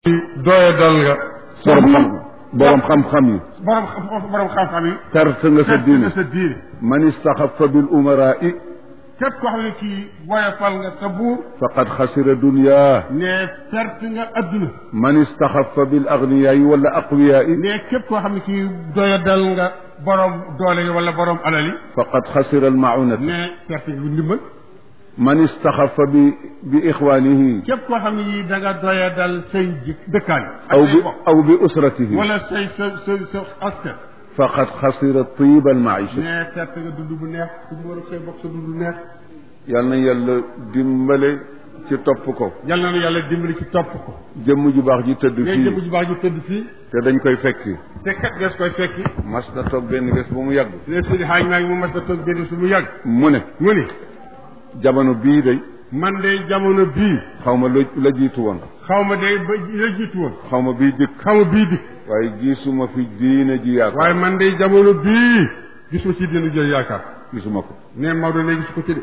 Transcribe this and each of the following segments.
doye dal nga borom xam borom xam-xam yi borom xam borom xam-xam yi perte nga sa fekk diine nga sa diine man istaxafa bil umarai képp koo xam ne kii woyofal nga sa buur faqad xasira dunya ne perte nga adduna man istaxafa bil agniyai wala aqwiyai ne képp koo xam ne kii doye dal nga borom doole yi wala borom alal yi faqad xasira almaunata ne perte nga ndimbal man istaxafa bi bi ixwanihi képp koo xam ne yii da nga doye dal say jik dëkkaan ak aw say bi bokk aw bi usratihi wala say sa sa sa askan faqad xasira tiba almaisha ne perte nga dund bu neex dund war a say bokk sa dund bu neex yal na yàlla dimbale ci topp ko yal na nu yàlla dimbali ci topp ko jëmm ju baax ji tëdd ngay jëmm fii ju baax ju tëdd fii te dañ koy fekki te kat gees koy fekki mas na toog benn bés ba mu yàgg ne sidi xaaj maa ngi mu mas a toog benn su mu yàgg mu ne mu ni jamono bii day man de jamono bii xaw ma la la jiitu woon xaw ma de ba la jiitu woon xaw ma bii dikk xaw ma bii dikk waaye gisuma fi diine ji yaakaar waaye man de jamono bii gisuma ci dina jël yaakaar gisuma ko ne Maodo ne gis ko ci de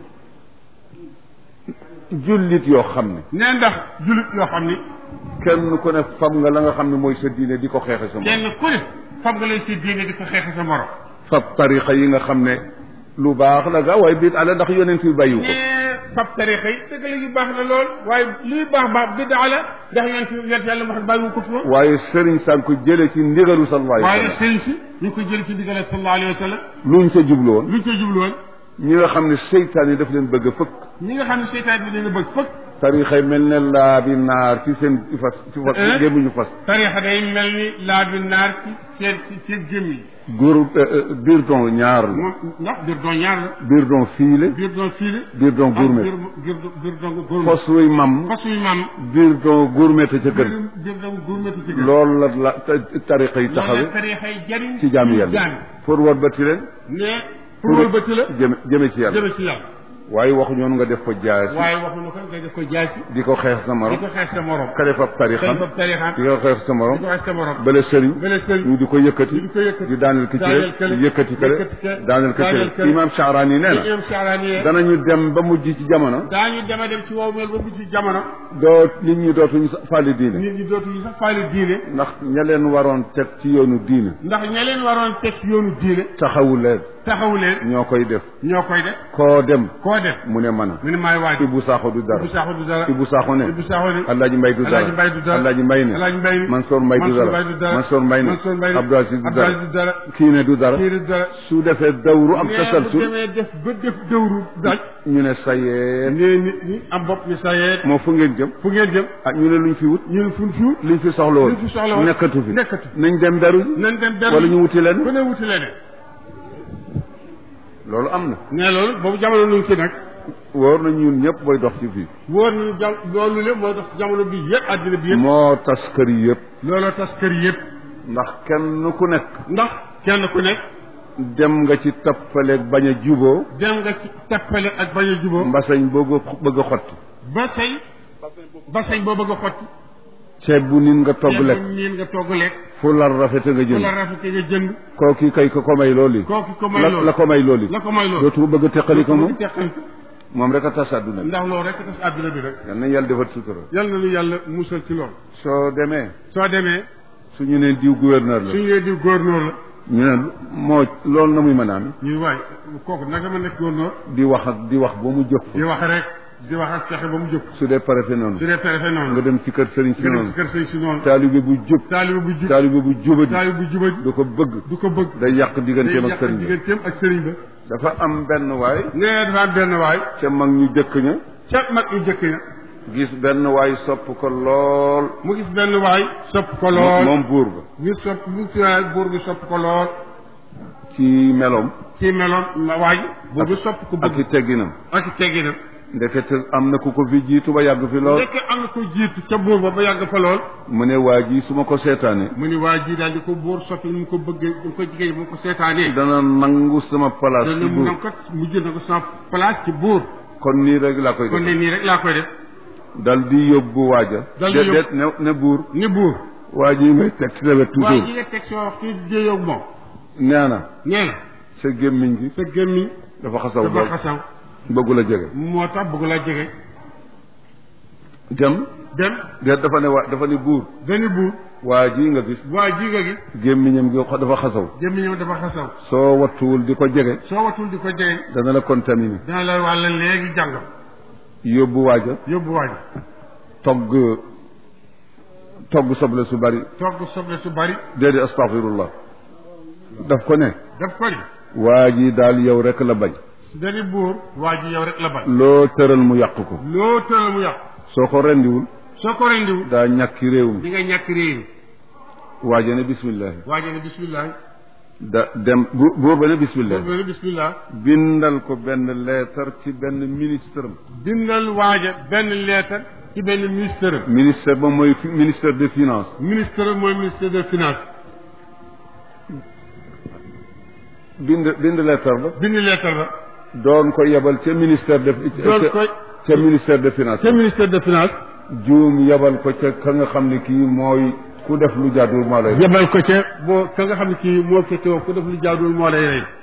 jullit yoo xam ne ne ndax julit yoo xam ni kenn ku ne fam nga la nga xam ne mooy sa diine di ko xeexe sa morom kenn ku ne fam nga lay si diine di ko xeexe sa morom fab tarixa yi nga xam ne lu baax la ga waaye biit ala ndax yonent bi bàyyiwu ko ne fab tarixa yi dëgg la yu baax na lool waaye luy baax baax biddaa la ndax yonent yonent yàlla wax bàyyiwu ko fi woon waaye sëriñ saan ko jële ci ndigalu sallallahu alayhi waaye wa sallam sëñ si ñu ko jël ci diggale sallallahu alayhi wa sallam luñ ca jublu woon luñ koy jublu woon ñi nga xam ne seytaan yi daf leen bëgg a fëkk ñi nga xam ne seytaan bi leen a bëgg fëkk tarixa yi mel ne laa bi naar ci seen ci fas ci fas Eh? gémmiñu fas tarixa day mel ni laa bi naar ci seen ci seen jëm yi góor biir don ñaar la moom ndax biir doon ñaar la biir don fiile biir doon fiile biir don gourmet biir biir biir doon gourmet fos wuy mam fas yu maam biir don gourmet ca kër biir biir doon gourmet ci gën loolu la la ta- tarixa yi loolu taxawe la tarixa yi jariñ ci jaami yàlla jaami pour war ba ti leen ne pour wëlbati la jëme jëme ci yàlla jëme ci yàlla waaye waxu ñoon nga def ko jaasi waaye waxuñu ko nga def ko jaasi di ko xeex sa di morom ko xeex sa morom ka def ab tarixam dañ ko tarixam di ko xeex sa di morom ko xeex sa morom bale sëriñ bele sëriñ ñu di ko yëkkati di ko yëkkati di daaneel ki ci daaneel kële yëkkati kële yëkkati kële daaneel ki daaneel ci kële imam Shaarani nee na imam Shaarani yee danañu dem ba mujj ci jamono daañu dema dem ci wow mel ba mu ci jamono doo nit ñi dootuñu sa- fàlli diine nit ñi dootuñu sax faale diine ndax ña leen waroon teg ci yoonu diine ndax ña leen waroon teg ci yoonu diine taxawu leen taxawu leen ñoo koy def ñoo koy def koo dem koo def mu ne mën a mu ne maay waaj Ibou Sakho du dara Ibou Sakho du dara Ibou Sakho ne Ibou Sakho ne Alaaji Mbay du dara Alaaji Mbay du dara Alaaji Mbay ne Alaaji Mbay ne Mansour Mbay du Mansour dara Mbay du dara Mansour Mbay ne Mansour Mbay ne Abdou Aziz du Abdou dara Aziz du dara kii ne du dara kii du dara su defee dawru am mais bu tasalsul demee def ba def dëwru daj ñu ne sayee nee nit ñi am bopp ni sa yee moo fu ngeen jëm fu ngeen jëm ah ñu ne luñ fi wut ñun fun fiwut liñ fi soxla woon liñ fi soxla woon nekkatu fi nekkatu nañ dem beru ji nañ dem benn wala ñu wuti leen ku ne wuti leneen loolu am na ne loolu boobu jamono nu ngi ci nag wóor na ñun ñëpp booy dox ci fii wóor nañu jam loolu lépp mooy tax jamono bi yëpp àddina bi yëpp moo tas kër yi yëpp looloo tas kër yëpp ndax kenn ku nekk ndax kenn ku nekk dem nga ci tappaleeg bañ a juboo dem nga ci tappale ak bañ a juboo mbasañ bëgg a bëgg a xotti ba say ba say boo bëgg a xotti ceeb bu nit nga togg ceeb lekk bu niin nga togg lekk fu lar rafete nga ku la jënd rafete nga jënd kooki kay ko ko may loolu kooku ko may la loolu la ko may loolu la ko may loolu dootu bëgg a teqali ko moom teqal moom rek a tas àdduna bi ndax loolu rek tas àdduna bi rek yal nañ yàlla defal sutura yal na nu yàlla musal ci loolu soo demee soo demee suñu ne diw gouverneur la suñu lee di góornóor la ñu ne moo loolu na muy mën a am ñuy waay kooku naka ma nekk góornóor di wax ak di wax ba mu jóg di wax rek di wax ak fexe ba mu jóg su dee préfet noonu su dee préfet noonu nga dem ci kër sëriñ si nga dem noonu ci kër sëy si noonu taalibe bu jub taalibe bu jub taalibe bu jubadi taalibe bu jubadi du ko bëgg du ko bëgg day yàq day digganteem ak yàq sëriñ bi digganteem ak sëriñ ba dafa am benn waay nee dafa am benn waay ca mag ñu jëkk ña ca mag yu jëkk ya gis benn waay sopp ko lool mu gis benn waay sopp ko moom lool moom buur ba ñu sopp mu ci waay buur bi sopp ko lool ci meloom ci meloon ma waay buur bi sopp ko ak bëgg i tegginam ak i tegginam ndekete am na ku ko fi jiitu ba yàgg fi lool ndekk am na ko jiitu ca buur ba ba yàgg fa lool mu ne waa ji su ma ko seetaanee mu ni waa ji daal di ko buur soppi mu ko bëggee mu ko jigéen mu ko seetaanee dana nangu sama place dana ci mu buur nam kat mujj na ko sama place ci buur kon nii rek laa koy kon def ne nii rek laa koy def dal di yóbbu waaja Dal di de- yóbbu- de- ne ne buur ni buur waa ji ngay teg ci sa wet waaye toujours ji nga teg soo wax ci déyoog moom nee na nee na sa gémmiñ gi sa gémmiñ dafa xasaw dafa lool xasaw bëggu la jege moo tax bëgg laa jege dem dem de dafa ne waa dafa ne buur benn buur waa ji nga gis waa ji nga gis gémmiñam gi xo- dafa xasaw gémmiñam dafa xasaw soo wattuwul di ko jege soo watul di ko jege dana la contaminé dana la wàlla léegi jàngam yóbbu waaja yóbbu waa ji togg togg soble su bari togg soble su bari déedéet astaghfirullah daf ko ne daf ko ni waa ji daal yow rek la bañ benn buur waa ji yow rek la bañ loo tëral mu yàq ko loo tëral mu yàqu soo ko rendiwul soo ko rendiwul daa ñàkki réew mi di nga ñàkk réew mi waaja ne bismillahi waa ji ne bismillah da dem bu buur ba ne bismillahi boobu ne bismillah bindal ko benn leetar ci benn ministre am bindal waaja benn leetar ci benn ministère am ministère ba mooy fi- ministère des finances ministère mooy ministère des finances bind bind leetar ba bind leetar ba doon ko yebal ca ministère de doon ca- koy ca ministère des finances ca ministère des finances juum yebal ko ca ka nga xam ne kii mooy ku def lu jaaduwul moo lay yebal ko ca boo ka nga xam ne kii moo fekke woon ku def lu jaadul moo lay rey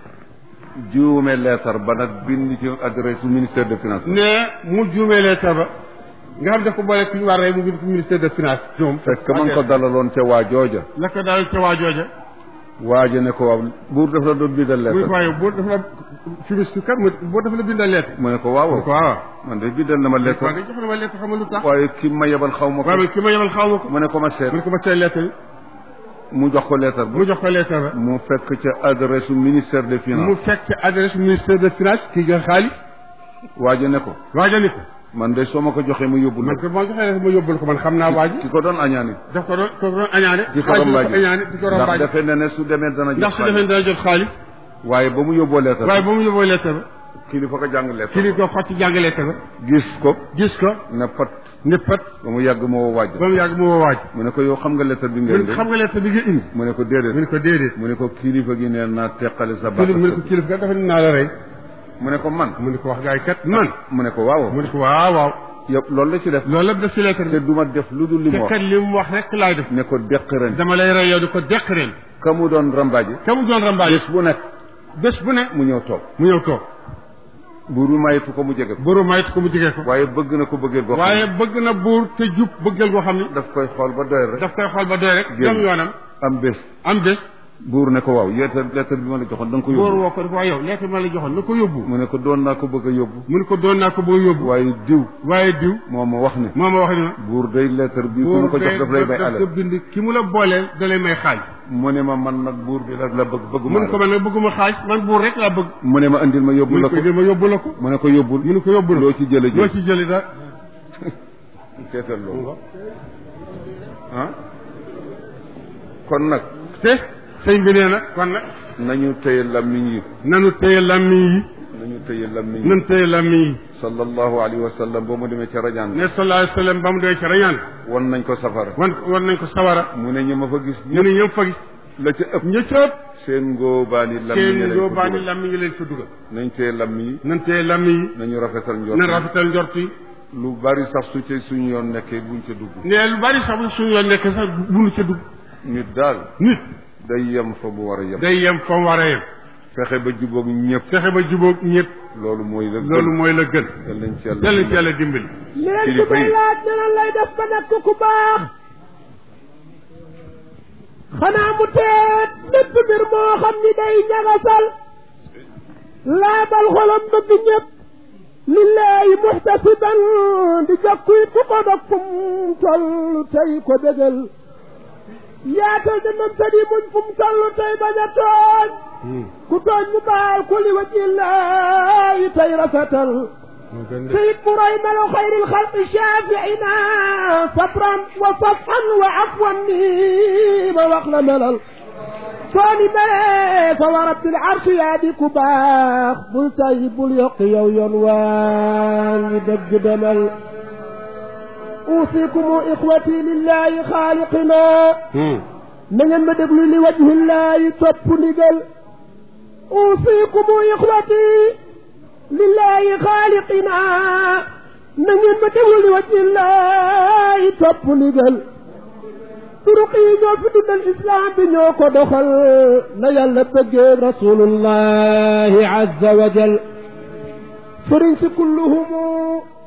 juume leetar ba nag bind ci adresse ministère des finances ne mu juumee leetar ba nga xam daf ko boole ku ñu war rey mu bind ko ministère des finances ñoom fekk man ko dalaloon ca waa jooja la ko daal ca waa jooja waaja ne ko waaw buur daf la doon bindal muy ko leetar waaye boo dafa la fimiste kat mu boo dafa la bindal leetar mu ne ko waaw mu ko waaw man de bindal na ma waaw leetar nga jox na ma leetar xam nga lu tax waaye ki ma yebal xaw ma ko waaye man ki ma yebal xaw ma ko mu ne ko ma seet mu ne ko ma see leetar bi mu jox ko leetar ba mu jox ko leetar ba mu fekk ca adresse ministère des mu finances fekk adresse ministère des finances kii jox xaalis waaja ne ko waaja ni ko man de soo ma ko joxee ma yóbbu man la ko moo joxee ma yóbbul ko man xam naa waa ji ki ko doon añaani daf ko doon ko doon añaane di ko xaalis bi rombaaji ko añaane di ko ndax rombaaji defe na ne su demee dana ndax jox su defee xaalis dana jot xaalis waaye ba mu yóbboo leetar waaye ba mu yóbboo leetar ba kilifa ko jàng leetar kii li ko xotti jàng leetar ba gis ko gis ko ne pat ne pat ba mu yàgg moo waaj ba mu yàgg mu woo waaj mu ne ko yow xam nga leetar bi mu ngay ne ko xam nga leetar bi nga indi mu ne ko mu déedéet ne ko déedéet mu ne ko kilifa gi nee naa teqale sa baat kilif mu ne ko kilif kat dafa ne naa la rey mu ne ko man mu ne ko wax gaay kat man mu ne ko waaw mu ne ko waaw waaw yow loolu la ci def loolu lépp def ci leetar te bi du ma def lu dul li te mu wax kat li mu wax rek laay def ne ko deq ren dama lay rey yow di ko deq ren ka mu doon rambaaji ka mu doon rambaaj bés bu nekk bés bu ne mu ñëw toog mu ñëw toog buur bi mayitu ko mu jege ko buuru mayit ko mu jigee ko waaye bëgg na ko bëggee goo xam waaye ne bëgg na buur te jub bëggal goo xam ni daf koy xool ba doy rek daf koy xool ba doy rek Génn. dem yoonam am bés am bés buur ne ko waaw yeetar lettre bi ma la joxoon da nga ko buur yóbbu woo ko dafa waa yow leeta ma la joxoon na ko yóbbu mu ne ko doon naa ko bëgg a yóbbu mu ne ko doon naa ko boo yóbbu waaye diw waaye diw moo ma wax ne moo ma wax ni ma buur day lettre bi ku ma ko jox daf lay bay daf ko alal bind ki mu la booleel da lay may xaalis mu ne ma man nag buur bi la la bëgg bëgg mu ne ko man nag bëgguma xaalis man buur rek laa bëgg mu ne ma andil ma yóbbu mu la ne ko ko dama yóbbu la ko mu ne ko yóbbul mu ne ko yóbbu la loo ci jële loo jël ci jëli daal seetal loolu ah kon nag te sëñ bi nee na kon nag nañu téye lammiñ yi nanu téye lammiñ yi nañu téye lammiñ yi nanu téye lammiñ yi sallallahu alayhi wa sallam ba mu demee ca rajaan ne sallallahu alayhi wa sallam ba mu dee ca rañaan won nañ ko safara wan wan nañ ko sawara mu ne ñu ma fa gis ñu ne ñëpp fa gis la ca ëpp ña ca ëpp seen ngóobaani lammiñ yi seen lañ ko yóbbaani dugal. lammiñ yi leen fa dugal nañ téye lammiñ yi nan téye lammiñ yi nañu rafetal njort nan rafetal njort yi lu bari sax su ci suñu yoon nekkee buñ ca dugg ne lu bari sax bu suñu yoon nekk sax bunu ca dugg nit daal nit day yem fa mu war a yem day yem fa mu war a yem fexe ba jubóog ñëpp fexe ba jubóog ñëpp loolu mooy la gën loolu mooy la gën yal nañ ci yàlla yàlla ci yàlla dimbali leen Kilifa ku may yi. laaj ne nan lay def ba nekk ku baax xanaa mu teet lépp mbir moo xam ni day ñagasal laabal xolam bëgg ñëpp lillahi muhtasiban di jokku it ku ko dog fu mu toll tey ko bégal yaatal dënnam te di muñ fu mu toll tey bañ a tooñ ku tooñ mu baal ku li wajillahi tey rafetal سيد مريم خير الخلق شافعنا صبرا وصفحا وعفوا نيما واخلا ملل صاني ملك ورب العرش يا دي كباخ بل طيب اليق يو ينوان يدق دمل أوصيكم إخوتي لله خالقنا من المدبل لوجه الله توب نقل أوصيكم إخوتي lillahi xaaliqina na ngeen ma déglu li wajhi llahi topp ndigal turuq yi ñoo fi dundal islam bi ñoo ko doxal na yàlla bëggee rasulullahi azza wa jal sëriñ si kulluhumu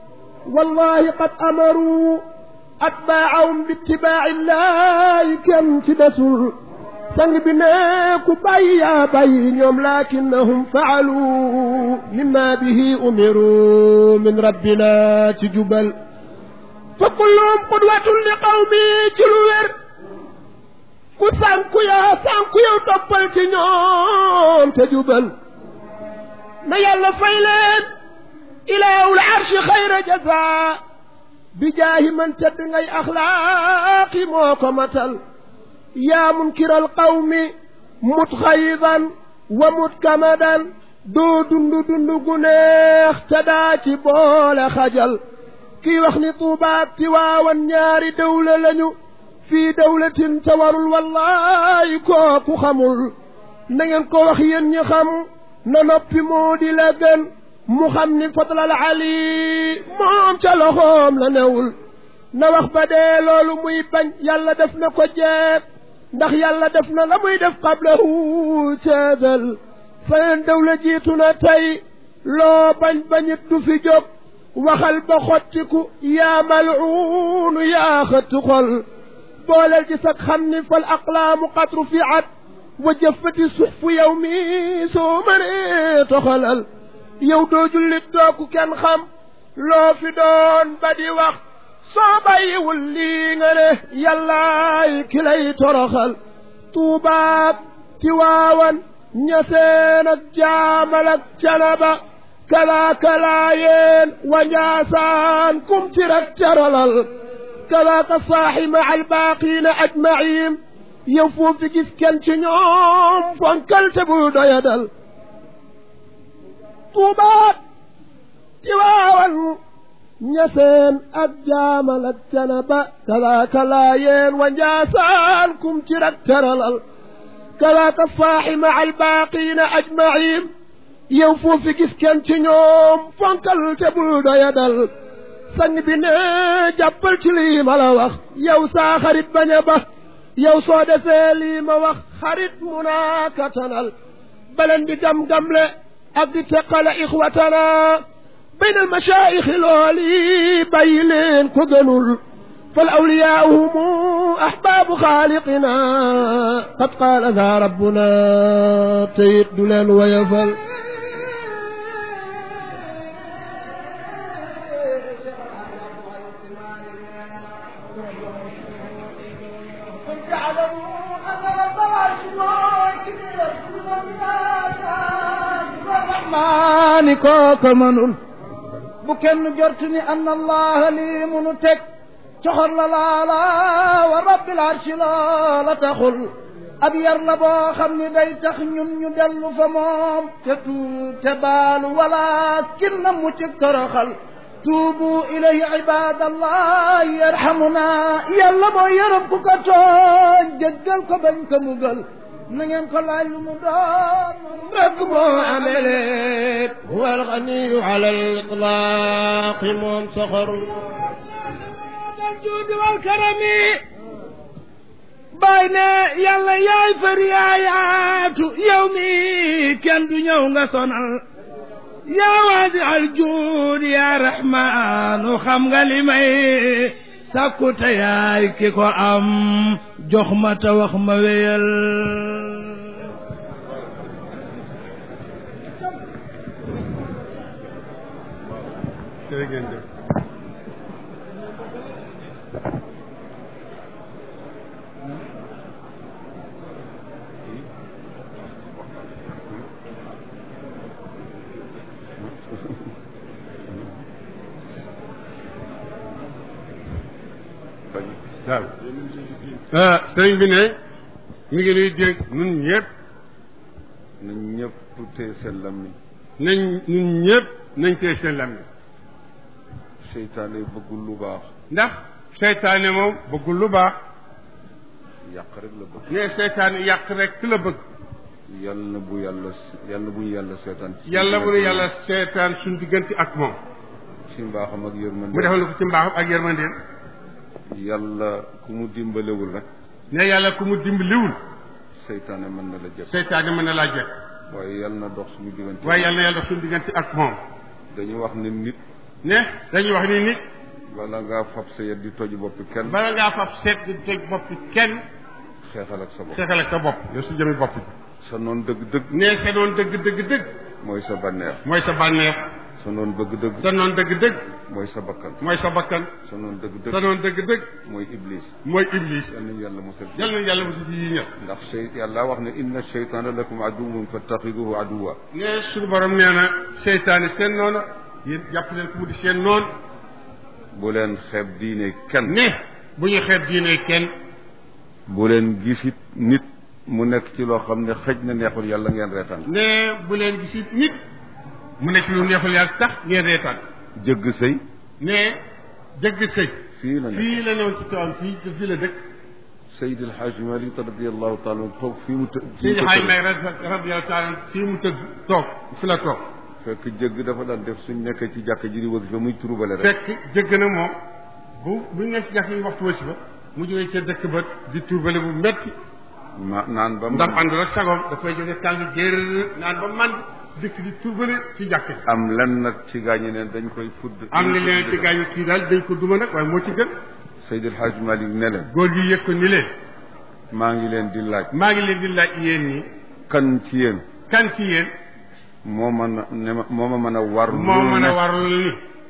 wallahi qad amaru atbaahum bitibaaci llahi kenn ci desul sang bi ne ku bàyyi yaa bàyyi ñoom lakinnahum faalu mimma bihi umiru min rabbina ci jubal fa kulluhum qudwatun li qawmi ci lu wér ku sànku yaa sànku yow toppal ci ñoom te jubal na yàlla fay leen ilaahul arshi xayra jaza bi jaahi man tedd ngay axlaaqi moo ko matal yaa munkiral qawmi mutxayidan wa mutkamadan doo dund dund gu neex te daa ci boole xajal kii wax ni tuubaat ti waawan ñaari dawla lañu fii dawlatin te warul wallahi kooku xamul na ngeen ko wax yéen ñi xam na noppi moo di la gën mu xam ni fadlal ali moom ca loxoom la newul na wax ba dee loolu muy bañ yàlla def na ko jeet ndax yàlla def na la muy def qablahu ceedal feneen dawla jiitu na tey loo bañ bañit du fi jóg waxal ba xottiku yaa malcuunu yaa xëttu xol booleel ci sag xam ni fal aqlaamu qad rufiat wa jëfati suxfu yow mi soo mënee toxalal yow doo jullit dooku kenn xam loo fi doon ba di wax soo bàyyiwul lii nga ne yàllaay ki lay toroxal tuubaak tiwaawan ñaseen ak jaamal ak canaba kalaaka laayeen wa njaasaan kum ci rek teralal kalaaka saaxi ma albaaqiina ajmaciin yow foofu fi gis kenn ci ñoom fonkal te bul doyadal tuubaat tiwaawan ñaseen ak jaamal ak canaba kalaaka laayeen wa njaasaan kum ci rek teralal kalaaka saaxi ma albaaqiina ajmaciin yow foofu gis kenn ci ñoom fonkal te bul doyadal sang bi ne jàppal ci lii ma la wax yow saa xarit bañ a ba yow soo defee lii ma wax xarit munaakatanal baleen di gam-gamle ak di teqale ixwatana bayn al mashaayixi looli bàyyi leen ko gënul fal awliyaau humu ahbaabu xaaliqina qad qaala daa rabbuna teyit du leen woyofal maani kooka mënul bu kenn jortu ni anna allaha lii munu teg coxor la laala wa rabbil arshi loola taxul ab yar la boo xam ni day tax ñun ñu dellu fa moom te tuub te baalu wala kin na mu ci toroxal tuubu ilayhi ibadallah yarhamuna yàlla moo yërëm ku ko tooñ jéggal ko bañ ko mugal na ngeen ko laaj lu mu doon rek moo amelee huwa alganiyu ala alitlaqi moom soxorul dal juudi wal karami bàyyi ne yàlla yaay far yaayaatu yow mi kenn du ñëw nga sonal yaa waadi al juud yaa rahmaanu xam nga li may sàkku te yaay ki ko am jox ma te wax ma wéyal waaw sëriñ bi ne mi ngi nuy dégg nun ñëpp na ñëpp téye seen lammiñ nañ nun ñëpp nañ tee seen lammiñ seytaane bëggul lu baax ndax seytaane moom bëggul lu baax yàq rek la bëgg ne seytaane yàq rek la bëgg yal na bu yàlla yal na bu ñu yàlla seetaan ci yàlla bu nu yàlla seetaan suñ diggante ak moom ci mbaaxam ak yërmande mu defal ko ci mbaaxam ak yërmandeem yàlla ku mu dimbalewul rek ne yàlla ku mu dimbaliwul seytaane mën na la jëf seytaane mën na laa jekk waaye yal na dox suñu diggante waaye yàlla na yàlla dox suñu diggante ak moom dañu wax ne nit ne dañuy wax ni nit bala ngaa fab sa yet di toj boppi kenn bala ngaa fab seet di toj boppi kenn xeexal ak sa bopp xeexal ak sa bopp yow su jëmi bopp bi sa noon dëgg-dëgg ne sa noon dëgg dëgg dëgg mooy sa bànneex mooy sa bànneex sa noon bëgg-dëgg sa noon dëgg dëgg mooy sa bakkan mooy sa bakkan sa noon sa dëgg-dëgg noon dëgg dëgg mooy iblis mooy iblis yal nañu yàlla musal ci yal na yàlla mosu ci yi ñëpp ndax sey yàlla wax ne inna cheytaana lakum aduwwun fattaxiduhu aduwwa ne suñu borom nee na seytaane seen noonu yéen jàpp leen ko mu di seen noon bu leen xeeb diine kenn ne bu ñu xeeb diine kenn bu leen gisit nit mu nekk ci loo xam ne xëj na neexul yàlla ngeen reetaan ne bu leen gisi nit mu nekk lu neexul yàlla tax ngeen reetaan jëgg sëy ne jëgg sëy fii la nekk fii la newoon ci tool fii te fii la dëkk Seydi El Hadj Malick radiallahu taala anhu toog fii mu të Seydi Hadj Malick radiyallahu taala fii mu tëgg toog fi la toog fekk jëgg dafa daan def suñ nekkee ci jàkk ji di wasifa muy turubale rek fekk jëgg na moom bu bu ñu nekk ci jàkk yi waxtu wasi ba mu jógee ca dëkk ba di turbale bu metti ma naan ba ndax mu àndul ak sagoom dafay jóge tàng jër naan ba man dëkk di turbale ci jàkk ji am lenn nag ci gaañi neen dañ koy fudd am na leen ci gaañu kii daal dañ ko duma nag waaye moo ci gën Seydi El Hadj Malick ne leen góor gi yëg ko ni leen maa ngi leen di laaj maa ngi leen di laaj yéen ñi kan ci yéen kan ci yéen moo mën a ne ma moo ma mën a war moo lu mën a ne warul ni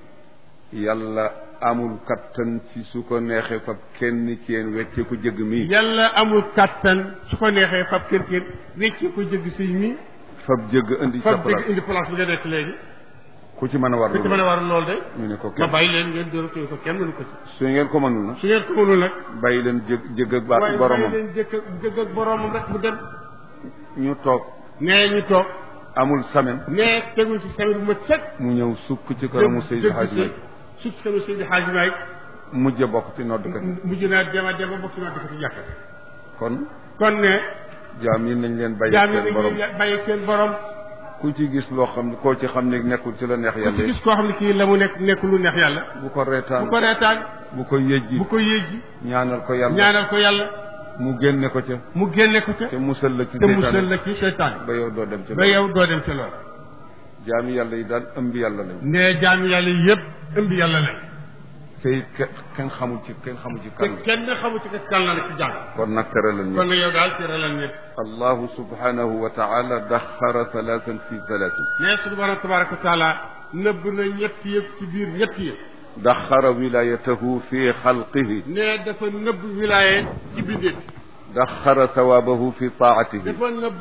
yàlla amul kattan ci su ko neexee fab kenn ci yéen wecce ko jëgg mii yàlla amul kàttan su ko neexee fab kër kër wéccee ko jëgg sëy mi fab jëgg indi sa fab jëgg place indi place bi nga nekk léegi ku ci mën a war ku ci mën a warul loolu de ñu ne ko ma kenn bàyyi leen ngeen dóoratee ko kenn mënu ko ci su ngeen ko mënul na su ngeen ko mënul nag bàyyi leen jëg jëgg ak ba waaye bàyyi boromam leen jëkk jëgg ak boromam rek mu dem ñu toog nee ñu toog amul semaine nee teguñ ci semaine bu mat sëkk mu ñëw sukk ci kanamu Seydi jëgg Hadj sëy Malick sukk kanamu Seydi Hadj Malick mujj a bokk ci noddkat yi mujj naa dem a dem a bokk naa dëkk ci jàkka kon kon ne jaam yi nañ leen bàyyi jaam yi seen borom dañuy bàyyi seen borom ku ci gis loo xam ne koo ci xam ne nekkul ci la neex ku ci yàlla gis koo xam ne kii la mu nekk nekk lu neex yàlla bu ko reetaan bu ko reetaan bu ko yëjji bu ko yéegi ñaanal ko yàlla ñaanal ko yàlla mu génne ko ca mu génne ko ca te musal la ci te musal seytaane la ci seytaan ba yow doo dem ci ba loolu yow doo dem ca loolu jaami yàlla yi daal ëmb yàlla lañ ne jaam yàlla yëpp ëmb yàlla lañ te it ke- kenn xamul ci kenn xamul ci te kan la kenn xamu ci kas kan la nag ci jàng kon nag tere lañ kon nag yow daal ci relal ñëpp allahu subhanahu wa taala daxara thalathan fi thalathin ne suñu borom tabaraka wa taala nëbb na ñett yëpp ci biir ñett yëpp daxara wilayatahu fi xalqihi ne dafa nëbb wilaaye ci bindeet daxara thawabahu fi taatihi dafa nëbb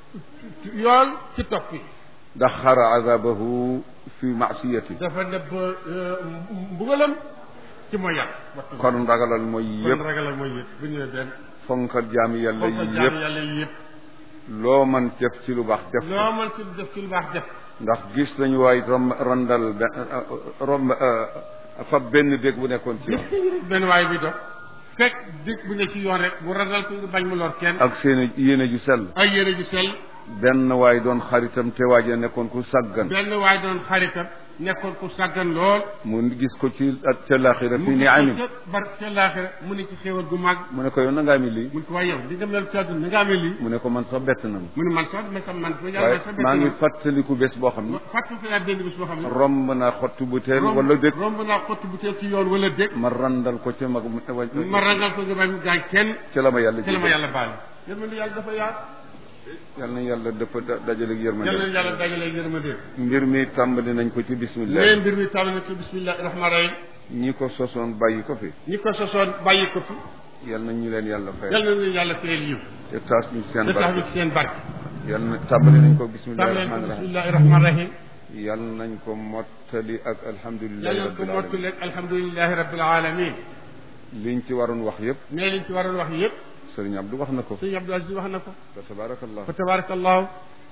yool ci topp yi daxara azabahu fi maasiyatihi dafa nëbb mbugalam ci mooy yàlla waxtu kon ragalal mooy kon yëpp ragalal mooy yëpp bu ñëwee benn fonkal jaami yàlla foofa yi jaam yëpp yàlla yi yëpp loo man def ci lu baax def ko loo mën ci def ci lu baax def ndax gis nañu waay rom randal be- rom fab benn dégg bu nekkoon ci yoon benn waay bi dox fekk dëkk bu ne ci yoon rek bu ragal ko nga bañ mu lor kenn ak seen yéene ju sell ay yére ju sell benn waay doon xaritam te waaje nekkoon ku sàggan benn waay doon xaritam nekkoon ku sàggan lool mu gis ko ci ak ca laaxira fi mu ni amin bar ca laaxira mu ne ci xéewal gu màgg mu ne ko yow na nga amee lii mu ne ko waaye yow di nga mel ci àdduna na nga amee lii mu ne ko man sax bett na ma mu ne man sax ma sax man ko yàlla waaye sax maa ngi fàttaliku bés boo xam ne fàttali ko yaa benn bis boo xam ne romb naa xottu bu teel romb wala dëkk romb naa xottu bu teel ci yoon wala dëkk ma randal ko ca mag ma rangal ko nga bañ mu gaañ kenn ca la ma yàlla ci la ma jéggal yàlla baal yërmande yàlla dafa yaat yàlla na yàlla dafa da- dajale ak yàlla na yërmande yàlla dajale yërmande mbir mi tàmbali nañ ko ci bismillah nee mbir mi tàll na ci bismillahi rahmaani rahim ñi ko sosoon bàyyi ko fi ñi ko sosoon bàyyi ko fi yal na ñu leen yàlla fay yàlla na leen yàlla fayal yiw te taas ñu seen te tax ñu barke ci seen barke yal na tàmbali nañ ko bismillahi tàmm leen ko rahmaani rahim bismillahi rahmaani rahim yal nañ ko mottali ak alhamdulillahi yàlla ko rabbil alamin mottali ak alhamdulilahi rabbil alamin liñ ci waroon wax yëpp nee liñ ci waroon wax yëpp sëriñ Abdou wax na ko sëñ Abdou Aziz wax na ko fa tabarakallah fa tabarakallahu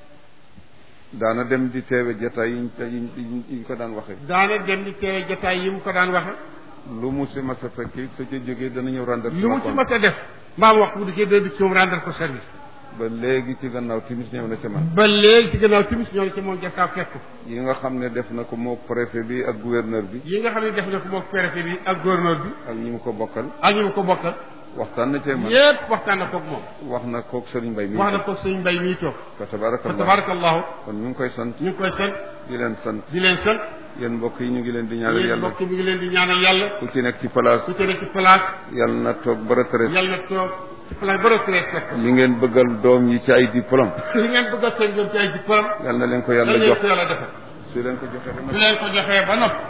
daana dem di teewe jataay yiñ yiñ yiñ yiñ ko daan waxe daana dem di teewe jotaay yi mu ko daan waxe lu mu si mas a fekki su ca jógee dana ñëw rendre lu mu ci mës a def mbaam wax bu dikkee dana di ci moom rendre ko service ba léegi ci gannaaw timis ñëw na ca man ba léegi ci gannaaw timis ñoo ci moom jasaaw fekk ko yi nga xam ne def na ko moo préfet bi ak gouverneur bi yi nga xam ne def na ko moom préfet bi ak gouverneur bi ak ñi mu ko bokkal ak ñu mu ko bokkal waxtaan na cee man yépp waxtaan na koog moom wax na kook sëriñ Mbay mi wax na koog sëñ mbay mii toog fa fa tabarakallah tabarakallahu kon ñu ngi koy sant ñu ngi koy sant di leen sant di leen sant yéen mbokk yi ñu ngi leen di ñaanal yéen yàlla mbokk mi ngi leen di ñaanal yàlla ku ci nekk ci place ku ci nekk ci place yàlla na toog ba retraite yàlla na toog ci place ba retraite fekk li ngeen bëggal doom yi ci ay diplôme li ngeen bëgg a seen doom ci ay diplôme yàlla na leen ko yàlla yàlla leen jox ko yàlla defal su leen ko joxee ba su noppi leen ko joxee ba noppi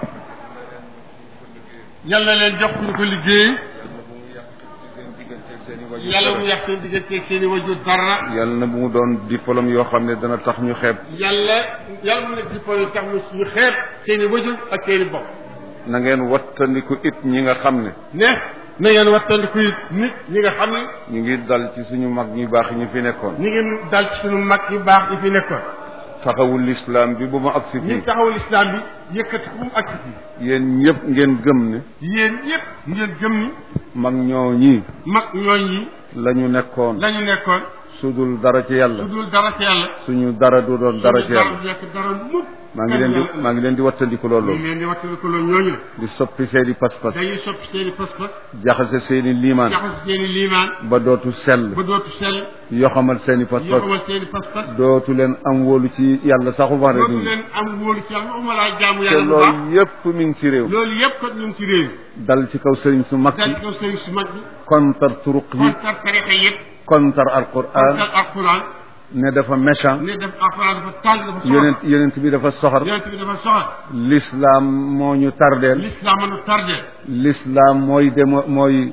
yàlla leen jox ñu ko liggéey yàlla mu yàq seen diggante seen i wajur dara yàlla na bu mu doon diplôme yoo xam ne dana tax ñu xeeb yàlla yàlla mu nekk diplôme yi tax mu suñu xeeb seen i wajur ak seen i bopp na ngeen wattandiku it ñi nga xam ne ne na ngeen wattandiku it nit ñi nga xam ne ñu ngi dal ci suñu mag ñu baax ñu fi nekkoon ñi ngi dal ci suñu mag yu baax yi fi nekkoon taxawul lislaam bi bu ma agsi ñi fii taxawul islam bi yëkkati ko mu ak fii yéen ñëpp ngeen gëm ne yéen ñëpp ngeen gëm ni mag ñoo ñii mag ñooñ yi la ñu nekkoon la ñu nekkoon sudul dara ci yàlla su dul dara ci yàlla suñu dara du doon dara ci yàlla du nekk dara mukk maa ngi leen di maa ngi leen di wattandiku ñu loolu ngi leen di wattandiku loolu ñooñu la di soppi seeni pas-pas dañuy soppi seen i pas-pas jaxase seeni liimaan jaxas seen i liimaan ba dootu sell ba dootu sell yoxamal seeni yoo pas-pas xamal seen i pas-pas dootu leen am wóolu ci yàlla saxu wax dootu rek leen am wóolu ci yàlla waxuma laa jaamu te yàlla bu baax loolu yépp mi ngi ci réew loolu yëpp kat ñu ngi ci réew dal ci kaw sëriñ su mag dal yi ci kaw sëriñ su mag bi kontar turuq yi kontar tarixa yëpp kontar alquran kontar alquran ne dafa méchant ne def alquran dafa tàng dafa soxor yonent yonent bi dafa soxor yonent bi dafa soxor l'islam moo ñu tardeel l'islam mën a tardé l'islam mooy demo mooy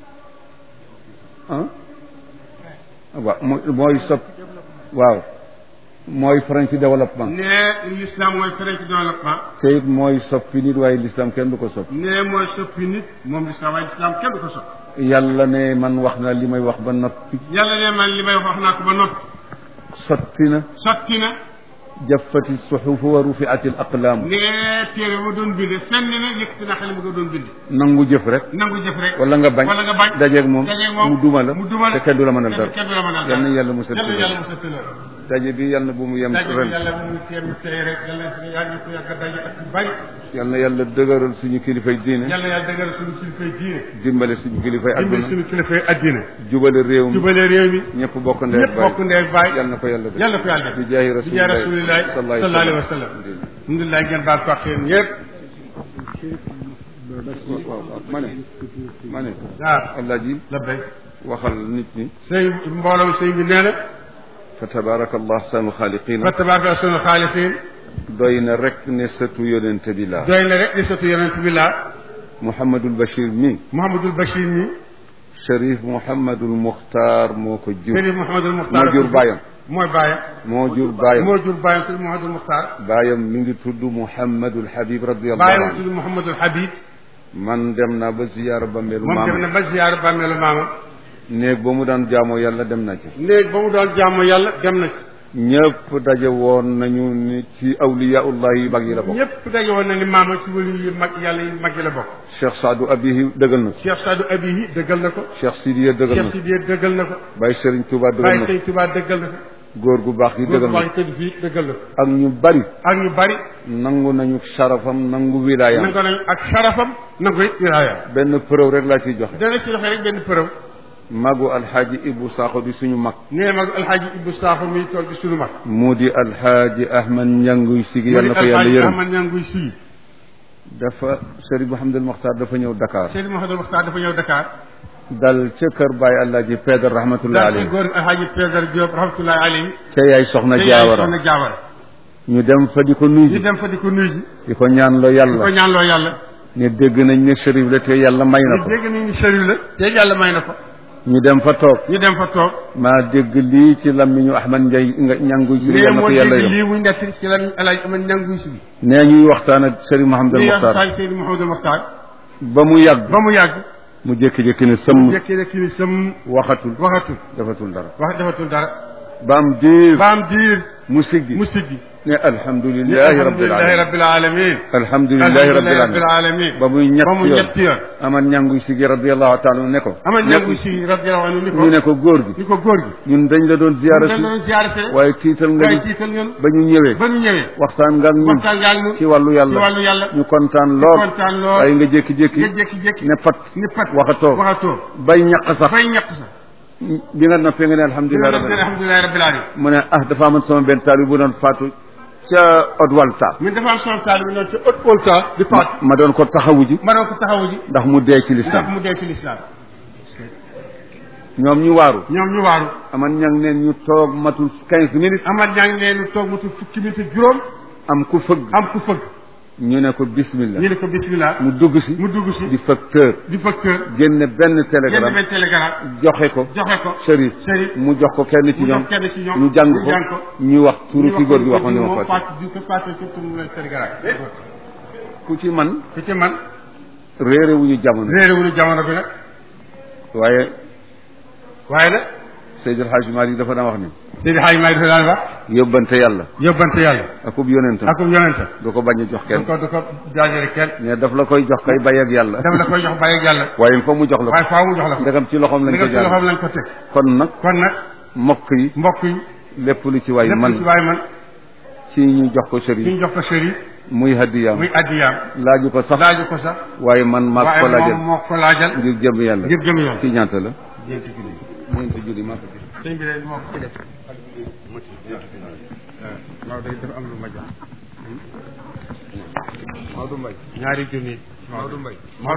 ah waaw mooy mooy sopp waaw mooy frein ci développement ne l'islam mooy frein ci développement te it mooy soppi nit waaye l'islam kenn du ko soppi ne mooy soppi nit moom l'islam waaye l'islam kenn du ko soppi yàlla ne man wax na li may wax ba noppi yàlla ne man li may wax naa ko ba noppi sotti na sotti na jaffati suxufu wa rufiati al aqlaam ne téere ma doon binde fenn na yëkkati na xale ma ko doon binde nangu jëf rek nangu jëf rek wala nga bañ wala nga bañ dajeeg moom dajeeg moom mu duma la mu duma la te kenn du la mënal dara kenn du la mënal yal na yàlla musal yàlla ci yàlla loolu musal ci loolu daje bi yal na bu mu yem daje bi ren yàlla bu mu teem tey rek yàlla na yàlla ko yàgg a daje ak yu bari yal na yàlla dëgëral suñu kilifay diine yàlla yàlla dëggal suñu kilifay diine dimbale suñu kilifay dimbali adduna suñu kilifay addina jubale réew mi jubale réew mi ñëpp bokk ndey ñëpp bokk ndey ak baay yal na ko yàlla def yàlla ko yàlla def bi jaahi bi jaahi rasulillahi sallallahu alayhi wa sallam alhamdulilah ngeen baal ko ak yéen ñëpp waaw waaw ma ne ma ne waaw allah ji la bay waxal nit ñi sëñ mbooloo sëñ bi nee na fa tabaraka allah ahsanu xaaliqina fa tabaraka sunu xaalifiin doy na rek ne sëtu yonente bi laa doy na rek di sotu yonent bi laa Mouhamadul Bachir mi Mouhamadul Bachir mi Cherif Mouhamadul Muxtaar moo ko jur Sëriñ Mouhamadul Muxtaar moo jur baayam mooy baayam moo jur baayam moo jur baayam sëriñ Mouhamadul Muxtaar baayam mi ngi tudd Mouhamadul Habib radiyallahu baayam anhu tudd Mouhamadul Habib man dem naa ba ziyaara ba melu moom dem na maama ba ziyaar bàmmeelu maama néeg ba mu daan jaamoo yàlla dem na ci léegi ba mu doon jaamu yàlla dem na ci ñëpp daje woon nañu ni ci awliyaullah yi mag yi la bokk ñëpp daje woon na ni maama ci wali yu mag yàlla yu mag yi la bokk Cheikh Saadu Abihi dëggal na ko Cheikh Sadou Abihi dëggal na ko Cheikh Sidiya dëggal na Cheikh ko Sidiye dëggal na ko Baye Serigne Touba dëggal Baye na ko Sëñ Tuubaa dëggal na ko góor gu baax gi góor dëggal bu na baax ko tëdd fii dëggal na ko ak ñu bari ak ñu bari nangu nañu sharafam nangu wilaayam nangu nañ ak sarafam nangu it wilaayam benn preuve rek laa ciy joxe dana ci doxee rek benn përëw magu alxaaji Ibu Sakho di suñu mag nee mag alxaaji Ibou Sakho mi toog di suñu mag mu di alxaaji Ahmad Njanguy Sigi mu yal di na ko yàlla alxaaji yërëm Ahmad Ñanguy sii dafa Serigne Mouhamadul Mokhtar dafa ñëw Dakar Seydi Mouhamadou Mokhtar dafa ñëw Dakar dal ca kër Baye Alaaji Pedre rahmatullahi daal ci alayhi góor alxaaji Pedar Diop rahmatullahi alayhi ca yaay soxna te yaay Jaawara soxna Jaawara ñu dem fa di ko nuyu ñu ji dem fa di ko nuyu ji di ko ñaan loo di ko yàlla ñaanloo yàlla ne dégg nañ ne Chérif la te yàlla may na ñu ko dégg nañ ni sëriñ la te yàlla may na ko ñu dem fa toog ñu dem fa toog maa dégg lii ci lammiñu Ahmad Njay nga ñanguy Sigi nee yal na moo ko yàlla dégg yërëm lii muy nett ci la alaaji Ahmad Ñanguy si bi nee ñuy waxtaan ak Serigne Mouhamadul lii Mokhtar alxaaji Seydi Mouhamadou Mokhtar ba mu yàgg ba mu yàgg mu jékki-jékki ne sëmm jékki ne kii sam waxatul waxatul defatul dara wax defatul dara ba am diir ba am diir mu siggi mu siggi ne alhamdulilahi rabbil alhamdulilahi alamin rabbil alamin alhamdulilahi rabbil rabbil alamin alamin ba muy ñett ba mu yoon ñetti yoon aman ñanguy sigi radiallahu taala ne ko ama ñangu si radiyallahu anhu ni ko ñu ne ko góor gi ni ko góor gi ñun dañ la doon ziyaara dañ si doon ziyaare si rek waaye tiital nga waaye ñu tiital ñun ba ñu ñëwee ba ñu ñëwee waxtaan nga ak ñun waxtaan ngaa ñu ci wàllu ci yàlla wàllu yàlla ñu kontaan lool kontaan lool waaye nga jékki-jékki nga jékki-jékki ne pat ni pat waxatoo waxatoo bay ñaq sax fay ñàkk sax bi nga noppee nga ne dina alhamdulilah def rabbil ne alamin alhamdulilahi rabbil alamin mu ne ah dafa amoon sama benn taal bu doon faatu ca Odwalta min dafa am sama taalibe bi noonu ci haute volta di faat ma doon ko taxawu ji ma doon ko taxawu ji ndax mu dee ci ndax lislaam mu dee ci lislaam ñoom ñu waaru ñoom ñu waaru aman ñang neen ñu toog matul quinze minutes amat ñaa ngi leen toog mu tudd fukki minute ak juróom am ku fëgg am ku fëgg ñu ne ko bismillah ñu ne ko bismillah mu dugg si mu dugg si di facteur di facteur génne benn génn télégramme benn télégramme joxe ko joxe ko Chérif Chérif mu jox ko kenn ci mu jox ñoom kenn ci ñoom ñu jàng ñu jàng ko ko ñu wax turu ñu ki góor gi ko waxoon ni ma moom fàtte Fatou di ko Fatou surtout mu leen télégramme ku ci man ku ci man réere wuñu jamono réeré wuñu jamono bi nag waaye waaye nag Seydil Hadj Malick dafa daan wax ni Seydi Hadj Maay dafa daan wax yóbbante yàlla yóbbante yàlla akub yonentam akum yonente du ko bañ a jox du kenn ko du ko jaajëre kenn mais daf la koy jox kay bay ak yàlla daf la koy jox bàyyi ak yàlla waaye fa mu jox la waaye ko faaw mu jox la ko ndegam ci loxoom lañ li ko nga ci loxoom jaar lañ ko teg kon nag kon nag mbokk yi mbokk yi lépp lu ci waay lépp man ci waaye man ci ñu jox ko ñu sëriñ jox ko Chérif muy hadiyaam muy addiyaam laaju ko sax laaju ko sax waaye man maa ko waaye laajal moom moo ko laajal ngir jëm yàlla ngir jëm yoon ci ñaata la ñeenti junni ñeenti junni maa ko ci sëñ bi de moo ko ci def waaw day dafa am lu ma jox Maodo Mbaye ñaari junni Maodo Mbaye